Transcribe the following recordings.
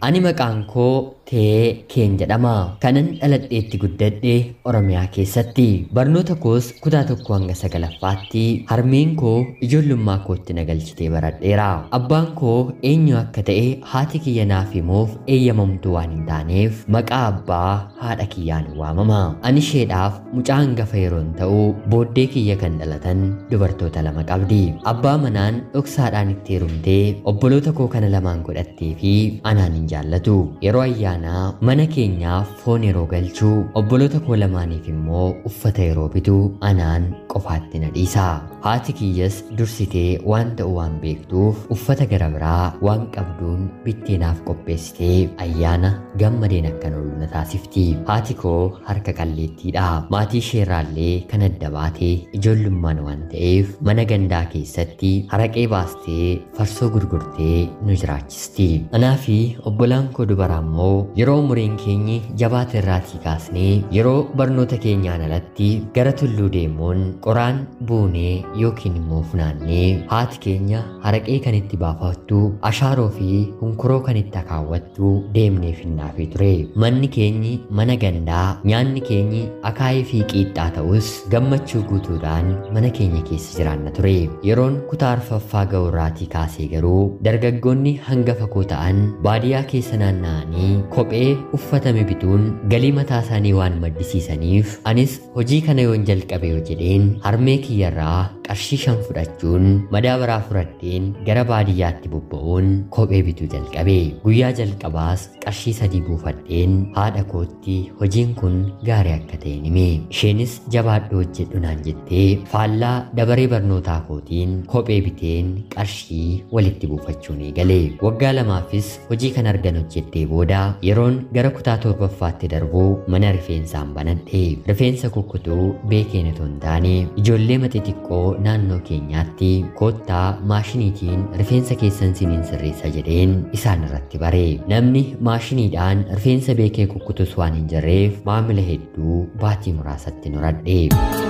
Ani maqaan koo Tee Keen jedhama. Kanan dhaladheetti guddadhe Oromiyaa keessatti. Barnoota koos kutaa tokko hanga sagalaffaatti harmeen koo ijoollummaa kootti na galchitee baradheera. Abbaan koo eenyu akka ta'e haati kiyya naaf himuuf eeyyamamtuu waan hin taaneef maqaa abbaa haadha kiyyaan waamama. Ani isheedhaaf mucaa hangafa yeroon ta'u booddee kiyya kan dhalatan dubartoota lama qabdi. Abbaa manaan dhoksaadhaan itti heerumtee obboloota koo kana lamaan godhattee fi anaan hin jaallatu. Yeroo ayyaanaa mana keenyaaf foon yeroo galchuu obboloota koo lamaaniif immoo uffata yeroo bitu anaan qofaatti na dhiisa. Haati kiyyas dursitee waan ta'u waan beektuuf uffata gara biraa waan qabduun bittee naaf qopheessitee ayyaana gammadeen akkan oolu na taasifti. Haati koo harka qalleettiidha. Maatii isheerraallee kan adda baatee ijoollummaan waan ta'eef mana gandaa keessatti haraqee baastee farsoo gurgurtee nu jiraachisti. Anaa fi obbolaan koo dubaraa immoo yeroo umuriin keenyi jabaate irraatii kaasnee yeroo barnoota keenyaan alatti gara tulluu deemuun qoraan buunee yookiin immoo funaannee haati keenya haraqee kan itti baafattu ashaaroo fi hunkuroo kan itti akaawwattu deemnee finnaafii ture manni keenyi mana gandaa nyaanni keenyi akaayii fi qiixxaa ta'us gammachuu guutuudhaan mana keenya keessa jiraanna ture yeroon kutaa arfaffaa ga'urraatii kaasee garuu dargaggoonni hangafa koo ta'an baadiyyaa keessa naanna'anii kophee uffatame bituun galii mataa isaanii waan maddisiisaniif anis hojii kana yoon jalqabe yoo jedheen harmee kiyyarraa qarshii shan fudhachuun madaabaraa fudhadheen gara baadiyyaatti bobba'uun kophee bituu jalqabe guyyaa jalqabaas qarshii sadii buufadheen haadha kootti hojiin kun gaarii akka ta'e hime isheenis jabaadhu hojjedhu naan jettee faallaa dabaree barnootaa kootiin kophee biteen qarshii walitti buufachuun eegale waggaa lamaafis hojii kan argan hojjettee booda yeroon gara kutaa torbaffaatti darbu mana rifeensaan banadhe rifeensa kukkutuu beekeen otoo hin taane ijoollee xixiqqoo naannoo keenyaatti koottaa maashiniitiin rifeensa keessan siniin sirreessa jedheen isaan irratti bare namni maashiniidhaan rifeensa beekee kukkutus waan hin jirreef maamila hedduu baatii muraasatti horadhe.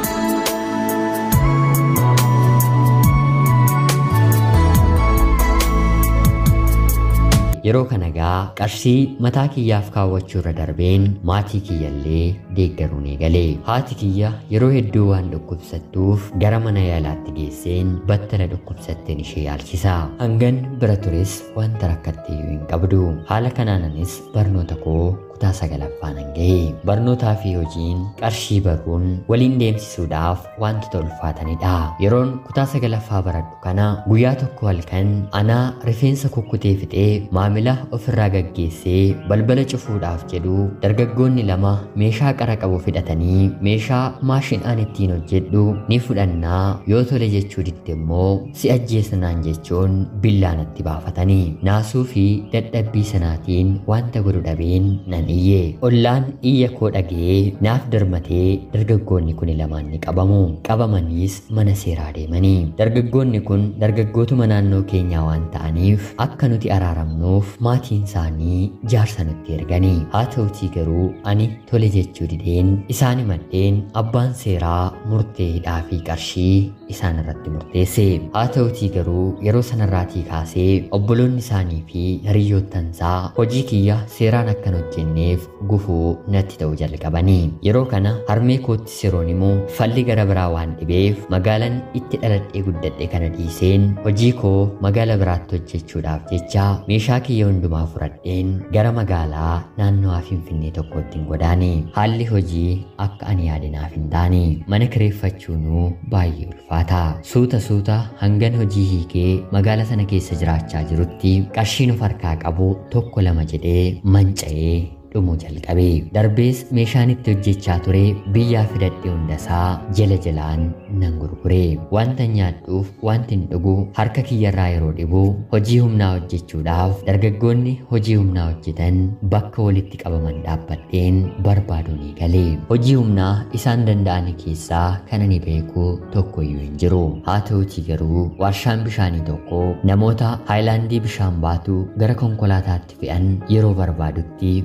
yeroo kana gaa qarshii mataa kiyyaaf kaawwachuu irra darbeen maatii kiyyallee deeggaruun eegale haati kiyya yeroo hedduu waan dhukkubsattuuf gara mana yaalaatti geesseen battala dhukkubsatteen ishee yaalchisa hangan bira tures wanta rakkattee hin qabdu haala kanaanis barnoota koo kutaa sagalaffaan hanga'e barnootaa fi hojiin qarshii baruun waliin deemsisuudhaaf wantoota ulfaatanidha yeroon kutaa sagalaffaa baradhu kana guyyaa tokko halkan anaa rifeensa kukkutee fixee maamila ofirraa gaggeessee balbala cufuudhaaf jedhu dargaggoonni lama meeshaa qara qabu fidhatanii meeshaa maashinaan ittiin hojjedhu ni fudhannaa yoo tole jechuu didde immoo si ajjeesnaan jechuun billaanatti baafatanii naasuu fi dadhabbii sanaatiin wanta godhu dhabeen nan iyye ollaan iyya koo dhagee naaf darmatee dargaggoonni kun lamaan ni qabamu qabamaniis mana seeraa deemanii dargaggoonni kun dargaggootuma naannoo keenyaa waan ta'aniif akka nuti araaramnuuf maatiin isaanii jaarsa nutti erganii haa ta'utii garuu ani tole jechuu dideen isaan himadheen abbaan seeraa murtee hidhaa fi qarshii isaan irratti murteesse haa ta'utii garuu yeroo sanarraatii kaasee obboloonni isaanii fi hiriyoottansaa hojii kiyya seeraan akkan hojjenneef gufuu natti ta'u jalqabanii yeroo kana harmee koottis yeroon immoo falli gara biraa waan dhibeef magaalaan itti dhaladhee guddadhe kana dhiiseen hojii koo magaala biraatti hojjechuudhaaf jecha meeshaa kiyya hundumaa fudhadheen gara magaalaa naannoo finfinnee tokkotti godaane haalli hojii akka ani yaadinaaf hin taane mana kireeffachuunuu baay'ee ulfaata suuta suuta hangan hojii hiikee magaala sana keessa jiraachaa jirutti qarshiin of harkaa qabu tokko lama jedhee manca'ee dhumuu jalqabe darbees meeshaan itti hojjechaa ture biyyaa fidadhe hundasaa jala jalaan nan gurgure wanta nyaadhuuf wanti hin dhugu harka kiyyarraa yeroo dhibu hojii humnaa hojjechuudhaaf dargaggoonni hojii humnaa hojjetan bakka walitti qabaman dhaabbadheen barbaaduun eegale hojii humnaa isaan danda'an keessaa kan ani beeku tokko iyyuu hin jiru haa ta'utii garuu warshaan bishaanii tokko namoota haayilaandii bishaan baatu gara konkolaataatti fe'an yeroo barbaadutti galma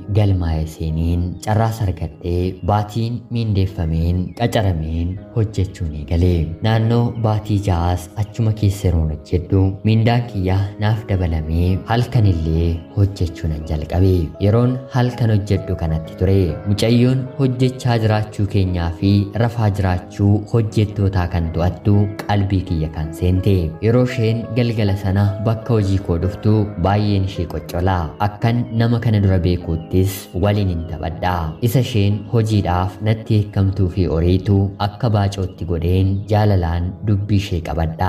galmaa'e seeniin carraas argadhee baatiin miindeeffameen qacarameen hojjechuun eegalee naannoo baatii ja'aas achuma keessa yeroon hojjedhu miindaan kiyya naaf dabalamee halkan illee hojjechuu nan jalqabe yeroon halkan hojjedhu kanatti ture mucayyoon hojjechaa jiraachuu keenyaa fi rafaa jiraachuu hojjettootaa kan to'attu qalbii kiyya kan seente yeroo isheen galgala sana bakka hojii koo dhuftu baay'een ishee qoccolaa akkan nama kana dura beekuuttis waliin hin taphadha isa isheen hojiidhaaf natti eekkamtuu fi oriitu akka baacootti godheen jaalalaan dubbii ishee qabadha.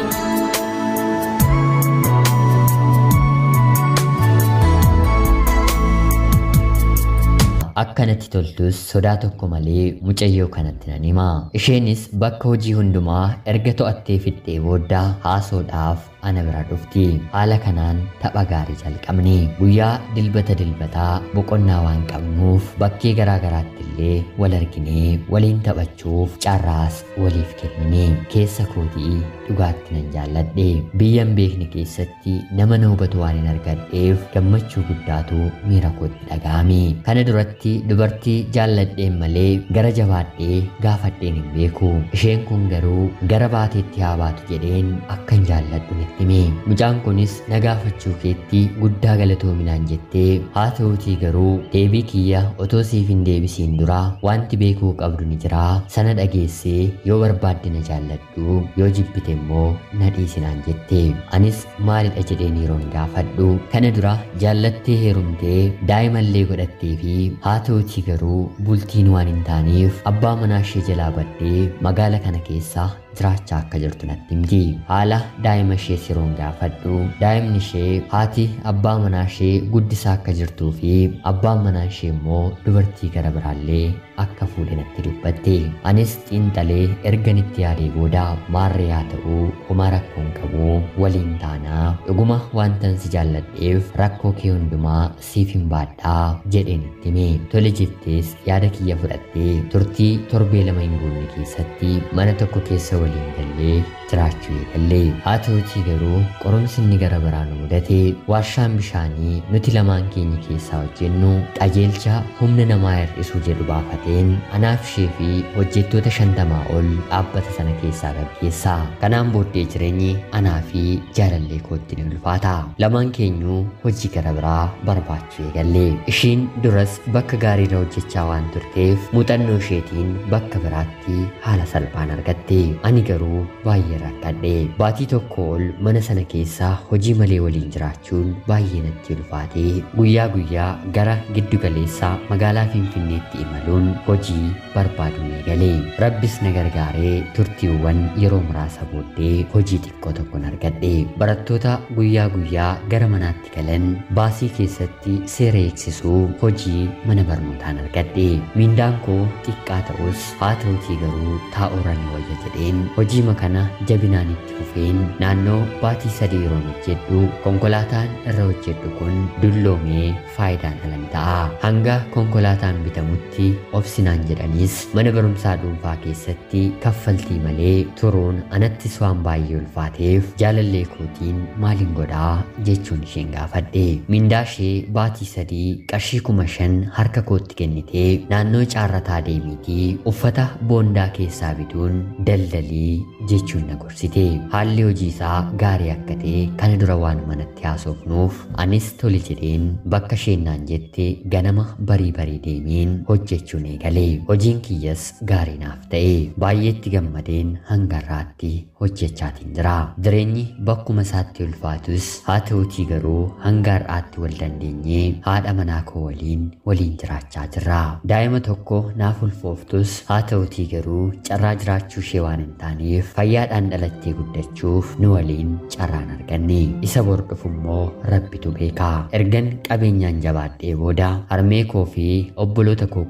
akkanatti toltus sodaa tokko malee mucayyoo kanatti nan hima isheenis bakka hojii hundumaa erga to'attee fixxee booda haasoodhaaf ana bira dhufti haala kanaan tapha gaarii jalqabne guyyaa dilbata dilbataa boqonnaa waan qabnuuf bakkee garaa garaatti illee wal arginee waliin taphachuuf carraas waliif kennine keessa kootii dhugaatti nan jaalladhe biyyan beekne keessatti nama na hubatu waan hin argadheef gammachuu guddaatu miira kootti dhaga'ame kana duratti dubartii jaalladheen malee gara jabaadhee gaafadheen hin beeku isheen kun garuu gara baateetti haa baatu jedheen akkan jaalladhu itti hime mucaan kunis na gaafachuu keetti guddaa galatoominaan jettee haa ta'uutii garuu deebii kiyya otoo siif hin deebisiin dura wanti beekuu qabdu ni jira sana dhageessee yoo barbaadde na jaalladhu yoo jibbite immoo na dhiisinaan jette anis maalidha jedheen yeroon gaafadhu kana dura jaallattee heerumtee daa'imallee godhattee fi haa ta'uutii garuu bultiin waan hin taaneef abbaa manaa ishee jalaa baddee magaala kana keessa jiraachaa akka jirtu natti himti haala daa'ima ishee yeroon gaafadhu daa'imni ishee haati abbaa manaa ishee guddisaa akka jirtuu fi abbaan manaa ishee immoo dubartii gara biraallee akka fuudhe natti dubbatte anis xiinxalee erganitti yaadee booda maarree haa ta'uu homaa rakkoon qabu waliin taanaa dhuguma wantan si jaalladheef rakkoo kee hundumaa siif hin baadhaa jedheen itti hime tole jettees yaada kiyya fudhattee turtii torbee lama hin guunne keessatti mana tokko keessa waliin gallee jiraachuu eegallee haa ta'utii garuu qorumsi inni gara biraa nu mudate warshaan bishaanii nuti lamaan keenya keessaa hojjennu qajeelcha humna namaa hir'isuu jedhu baafateen anaaf ishee fi hojjettoota shantamaa ol dhaabbata sana keessaa gaggeessa kanaan booddee jireenyi anaa fi jaalallee kootti ni ulfaata lamaan keenyuu hojii gara biraa barbaachuu eegalle ishiin duras bakka gaariirra hojjechaa waan turteef muuxannoo isheetiin bakka biraatti haala salphaan argatte ani garuu baay'ee rakkadhe baatii tokko ol mana sana keessa hojii malee waliin jiraachuun baay'ee natti ulfaate guyyaa guyyaa gara giddu galeessaa magaalaa finfinneetti imaluun hojii barbaaduun eegale rabbis na gargaaree turtiiwwan yeroo muraasa booddee hojii xiqqoo tokkon argadhe barattoota guyyaa guyyaa gara manaatti galan baasii keessatti seera eegsisuu hojii mana barnootaan argadhe miindaan koo xiqqaa ta'us haa ta'utii garuu taa'uura ni wayya jedheen hojii makana jabinaan itti fufeen naannoo baatii sadii yeroon hojjedhu konkolaataan irra hojjedhu kun dulloomee faayidaan alan ta'a hanga konkolaataan bitamutti obsinaan jedhanis mana barumsaa dhuunfaa keessatti kaffaltii malee turuun anattis waan baay'ee ulfaateef jaalallee kootiin maalin godhaa jechuun isheen gaafadhe mindaa ishee baatii sadii qarshii kuma shan harka kootti kennitee naannoo caarrataa deemiitii uffata boondaa keessaa bituun daldalii jechuun na gorsite haalli hojii isaa gaarii akka ta'e kana dura waan manatti haasofnuuf anis tole jedheen bakka sheennaan jette ganama barii barii deemeen hojjechuun eegale hojiin kiyyas gaarii naaf ta'e baay'eetti gammadeen hangarraatti hojjechaatiin jira jireenyi bakkuma isaatti ulfaatus haa ta'utii garuu hanga har'aatti wal dandeenyee haadha manaa koo waliin waliin jiraachaa jirra daa'ima tokko naaf ulfooftus haa ta'utii garuu carraa jiraachuu ishee waan hin taaneef fayyaadhaan dhalattee guddachuuf nu waliin carraan arganne isa bor dhufu immoo rabbitu beeka ergan qabeenyaan jabaadhee booda harmee koo fi obboloota koo quxisuu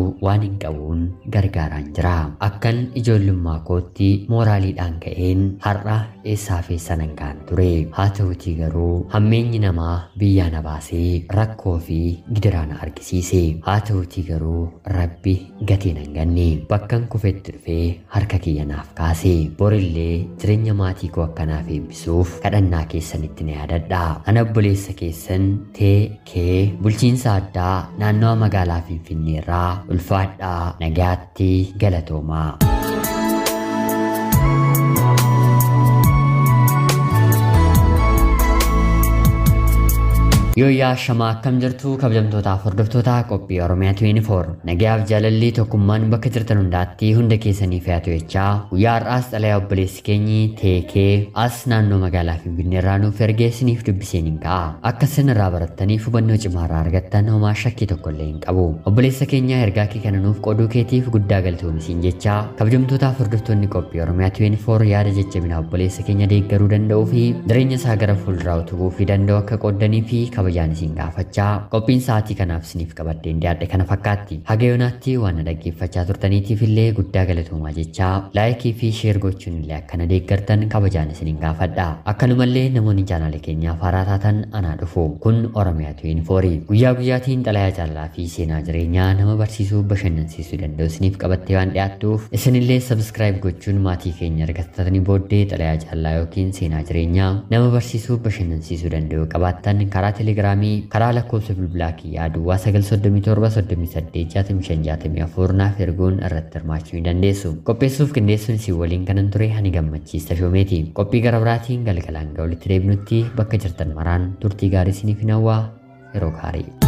waan hin qabuun gargaaraan jira. Akkan ijoollummaa kootti mooraaliidhaan ka'een har'a eessaa fi sanan kaan ture. Haa ta'utii garuu hammeenyi namaa biyyaa na baasee rakkoo fi gidiraa na argisiise. Haa ta'utii garuu rabbi gatii nan ganne. Bakkan kufetti dhufee harka kiyya naaf kaase. Borillee jireenya maatii koo akkanaaf eebbisuuf kadhannaa keessanitti na yaadadha. Ana obboleessa keessan tee kee bulchiinsa addaa naannawa magaalaa Finfinneerraa ulfaadhaa nagaatti galatoomaa. Yooyyaa shamaa akkam jirtu kabajamtootaaf hordoftoota qophii Oromiyaa 24 nagayaaf jaalalli tokkummaan bakka jirtan hundaatti hunda keessaniif haa ta'u jechaa guyyaa har'aas xalayaa obboleessi keenyi teekee as naannoo magaalaa Finfinneerraa nuuf ergee isiniif dubbiseen hin ka'a. Akka isin irraa barattaniif hubannoo cimaa irraa argattan homaa shakkii tokko illee hin qabu. Obboleessa keenya ergaa kee kana nuuf qooduu keetiif guddaa galatoomisiin jechaa kabajamtootaaf hordoftoonni qophii Oromiyaa 24 yaada jajjabinaa obboleessa keenya deeggaruu danda'uu fi jireenya isaa gara fuulduraa utubuu fi danda'u akka qooddanii fi kabajaan isin gaafachaa qophiin sa'aatii kanaaf isiniif qabaddeen dhiyaadhe kana fakkaatti haga yoonaatti waan na dhaggeeffachaa turtaniitiif illee guddaa galatoomaa jechaa laayikii fi sheer gochuun illee akkana deeggartan kabajaan isiniin gaafadha akkanumallee namoonni chaanaala keenyaaf haaraa taatan anaa dhufu kun oromiyaa 24 guyyaa guyyaatiin xalayaa jaalalaa fi seenaa jireenyaa nama barsiisuu bashannansiisuu danda'u isiniif qabattee waan dhiyaattuuf isinillee sabskiraayib gochuun maatii keenya argattatanii booddee xalayaa jaalalaa yookiin seenaa jireenyaa nama barsiisuu bashannansiisuu danda'u qabaattan karaa telegiraamii karaa lakkoofsa bilbilaa kiyyaa duwwaa 937 naaf erguun irratti hirmaachuu ni dandeessu. Qopheessuuf qindeessuun isin waliin kanan ture ani gammachiista shoomeeti. Qophii gara biraatiin galgalaan ga'ulitti deebinutti bakka jirtan maraan turtii gaarii isiniif hin hawwaa yeroo gaarii.